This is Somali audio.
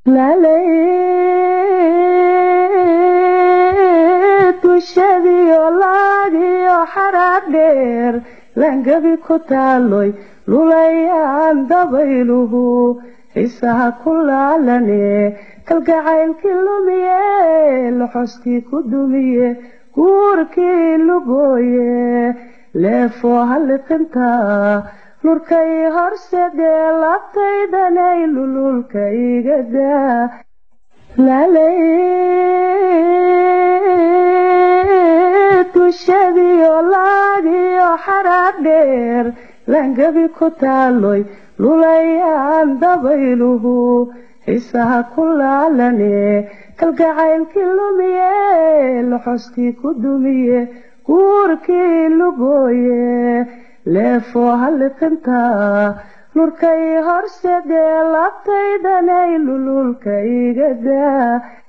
dushadiyo laadiyo xaraad dheer langabi ku taaloy lulayaan dabayluhu xiisaha ku laalane kalgacaylkii lumiye loxoskii ku dumiye guurkii lugooye leefoo halliqinta lurkay horsedee labtaydanay lululka igadaa dushadiyo laadiyo xaraad dheer langabi ku taaloy lulayaan dabayluhu xiisaha ku laalane kalgacaylkii lumiye loxoskii ku dumiye guurkii lugooye leefoo halliqinta lurkay horsedee labtaydanay lululka igadaa